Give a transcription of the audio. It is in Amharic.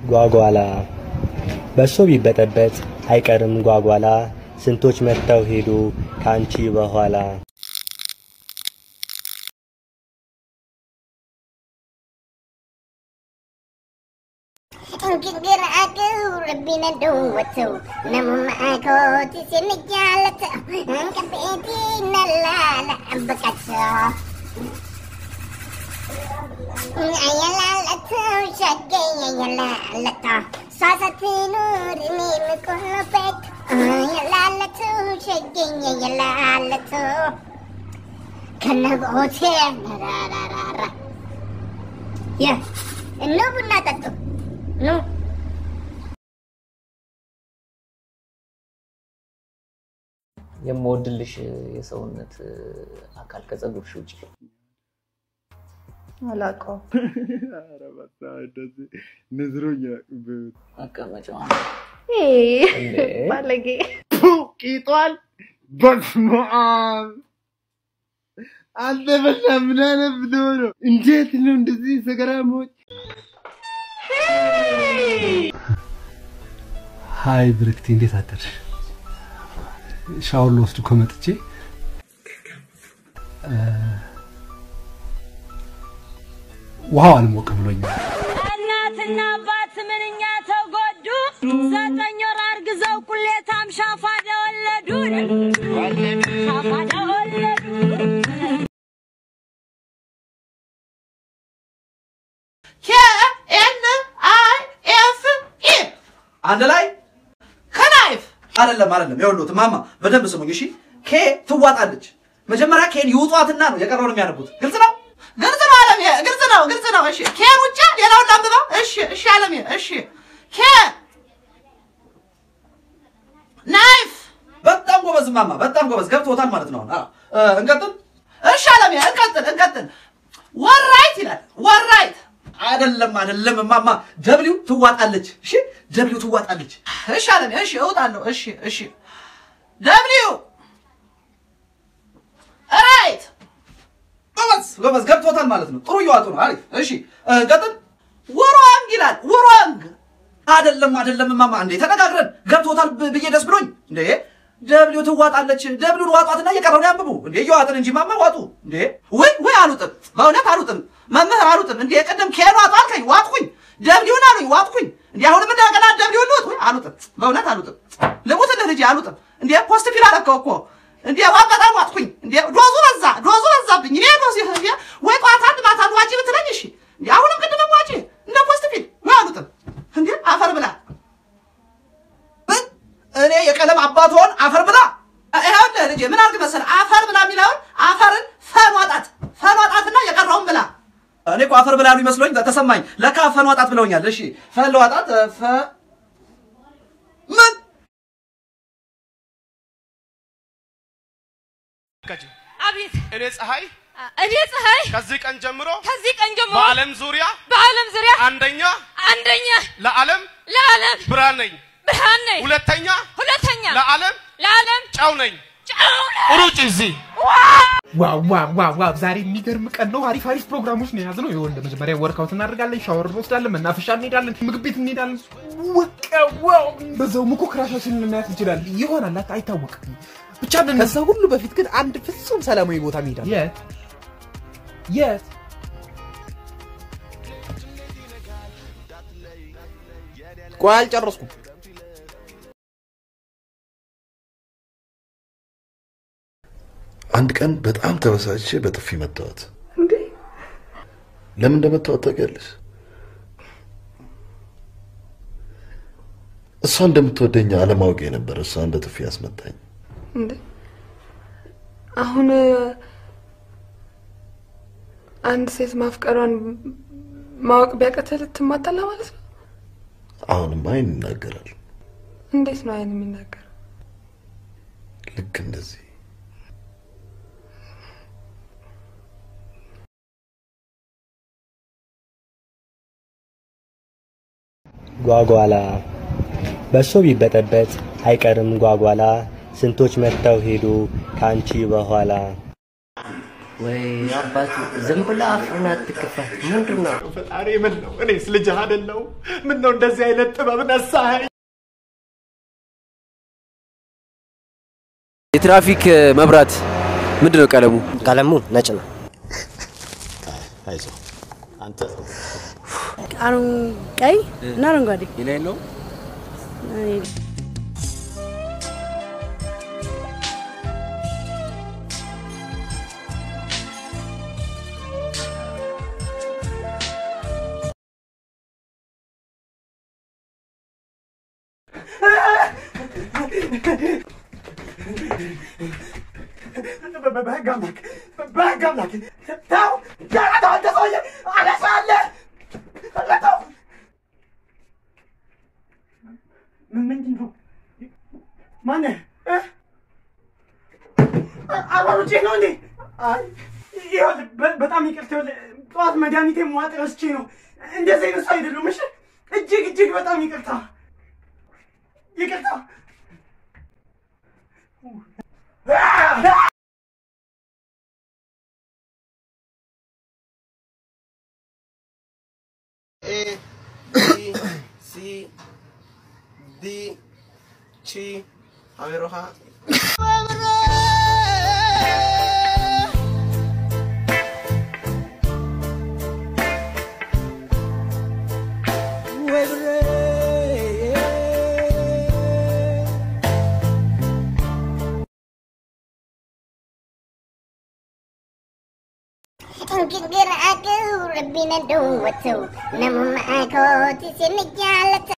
ጓጓላ በሶ ቢበጠበጥ አይቀርም ጓጓላ ስንቶች መጥተው ሄዱ ካንቺ በኋላ እንግዲህ አገው ረቢነ ደወተው ነሙማ አኮቲ ሲንጃለተው እንቀቤቲ ነላላ አንበቃቸው አያላለተው ሸገኝ አያላለተው ሳሳትኑር እኔ ምቆሎበት አያላለተው ሸገኝ አያላለተው ከነቦቴ ራራራራ ያ እነ ቡና ጠጡ ኑ የምወድልሽ የሰውነት አካል ከጸጉርሽ ውጭ አላውቀውም። ኧረ በስመ አብ እንደዚህ ንዝሮኝ መቀመጫ ይሄ ባለጌ ቂጧል። በስመ አብ አንተ በላ ምን አይነት ብትሆን ነው? እንዴት ነው እንደዚህ ሰገራሞች? ሀይ ብርክቲ፣ እንዴት አደርሽ? ሻወር ልወስድ እኮ መጥቼ እ፣ ውሃው አልሞቅ ብሎኛል። እናትና አባት ምንኛ ተጎዱ። ዘጠኝ ወር አርግዘው ቁሌታም ሻፋዳ ወለዱ ሻፋዳ ወለዱ። ኤን አይ ኤፍ ኢ አንድ ላይ ከናይፍ አይደለም አይደለም። ይኸውልዎት ማማ በደንብ ስሙኝ እሺ። ኬ ትዋጣለች። መጀመሪያ ኬን ይውጧትና ነው የቀረውን የሚያነቡት። ግልጽ ነው ግልጽ ነው አለሜ፣ ግልጽ ነው ግልጽ ነው። እሺ ኬን ውጭ ሌላውን ላንብበው። እሺ እሺ አለሜ፣ እሺ ኬ ናይፍ። በጣም ጎበዝ ማማ፣ በጣም ጎበዝ። ገብቶታል ማለት ነው። አዎ እ፣ እንቀጥል። እሺ አለሜ፣ እንቀጥል እንቀጥል። ወራይት ይላል ወራይት አይደለም አይደለም ማማ ደብሊው ትዋጣለች እሺ ደብሊው ትዋጣለች እሺ አለም እሺ እውጣለሁ እሺ እሺ ደብሊው ራይት ጎበዝ ጎበዝ ገብቶታል ማለት ነው ጥሩ እየዋጡ ነው አሪፍ እሺ እ፣ ቀጥል ወሯንግ ይላል ወሯንግ አይደለም አይደለም ማማ እንዴ ተነጋግረን ገብቶታል ብ- ብዬ ደስ ብሎኝ እንዴ ደብሊው ትዋጣለች ደብሊውን ዋጧትና እየቀረውን ያንብቡ እንዴ እየዋጥን እንጂ ማማ ዋጡ እንዴ ወይ ወይ አሉጥም በእውነት አሉጥም መምህር አሉጥም እንዴ ቅድም ኬን ዋጡ አልከኝ ዋጥኩኝ ደብሊውን አሉኝ ዋጥኩኝ እንዴ አሁንም እንደገና ደብሊውን ልውጥ ወይ አሉጥም በእውነት አሉጥም ልሙትልህ ልጄ አሉጥም እንዴ ፖስት ፊል አደረከው እኮ እንዴ ዋ በጣም ዋጥኩኝ እንዴ ዶዙ በዛ ዶዙ በዛብኝ እኔ ዶዝ እንዴ ወይ ጠዋት አንድ ማታ አንድ ዋጪ ብትለኝ እሺ እንዴ አሁንም ቅድምም ዋጪ እንደ ፖስት ፊል ወይ አሉጥም እንዴ አፈር ብላ ምን? እኔ የቀለም አባትሆን አፈር ብላ ይኸውልህ ልጄ ምን አድርግ መሰለህ አፈር ብላ የሚለውን አፈርን ፈን ዋጣት ፈን ዋጣትና የቀረውን ብላ እኔ እኮ አፈር ብላ ያሉ ይመስሎኝ ተሰማኝ ለካ ፈን ዋጣት ብለውኛል እሺ ፈን ለዋጣት ፈ ምን አቤት እኔ ፀሐይ እኔ ፀሐይ ከዚህ ቀን ጀምሮ ከዚህ ቀን ጀምሮ በዓለም ዙሪያ በዓለም ዙሪያ አንደኛ አንደኛ ለዓለም ለዓለም ብርሃን ነኝ። ብርሃን ነኝ። ሁለተኛ ሁለተኛ ለዓለም ለዓለም ጨው ነኝ። ጨው ነኝ። ሩጭ እዚህ ዋው ዋው ዋው ዋው! ዛሬ የሚገርም ቀን ነው። አሪፍ አሪፍ ፕሮግራሞች ነው የያዝነው። ይኸውልህ መጀመሪያ ወርካውት እናደርጋለን፣ ሻወር እንወስዳለን፣ መናፈሻ እንሄዳለን፣ ምግብ ቤት እንሄዳለን። ወቀ ዋው! በዛውም እኮ ክራሻችንን ልናያት እንችላለን። ይሆናል አት- አይታወቅም። ብቻ ምን ከዛ ሁሉ በፊት ግን አንድ ፍጹም ሰላማዊ ቦታ እንሄዳለን። የት የት ቆይ አልጨረስኩም። አንድ ቀን በጣም ተበሳጭቼ በጥፊ መታወት። ለምን እንደመታወት ታውቂያለሽ? እሷ እንደምትወደኝ አለማወቄ ነበር። እሷ እንደ ጥፊ ያስመታኝ። እንዴ አሁን አንድ ሴት ማፍቀሯን ማወቅ ቢያቀተህ ልትማጠላ ማለት ነው? አሁንም አይን ይናገራል። እንዴት ነው አይን የሚናገር? ልክ እንደዚህ ጓጓላ በሶ ቢበጠበጥ አይቀርም ጓጓላ ስንቶች መጥተው ሄዱ ካንቺ በኋላ ወይ አባቱ ዝም ብለህ አፍህን አትክፈት። ምንድን ነው? ፈጣሪ ምን ነው? እኔስ ልጅህ አይደለሁ? ምን ነው እንደዚህ አይነት ጥበብ ነሳኸኝ? የትራፊክ መብራት ምንድን ነው ቀለሙ? ቀለሙ ነጭ ነው። አይዞህ አንተ አሁን ቀይ እና አረንጓዴ ሌላ የለውም? በህግ አምላክ በህግ አምላክ ተው ተው አንተ ሰውዬ አነሳለህ ተው ምንድን ነው ማነህ እ? አባሮቼ ነው እንዴ አይ ይኸውልህ በ- በጣም ይቅርታ ይኸውልህ ጠዋት መድኃኒቴ መዋጥ ረስቼ ነው እንደዚህ አይነት ሰው አይደሉም እሺ እጅግ እጅግ በጣም ይቅርታ ይቅርታ A B C D Chi Ameroha Ingin aku lebih nado waktu Namun aku di sini jalan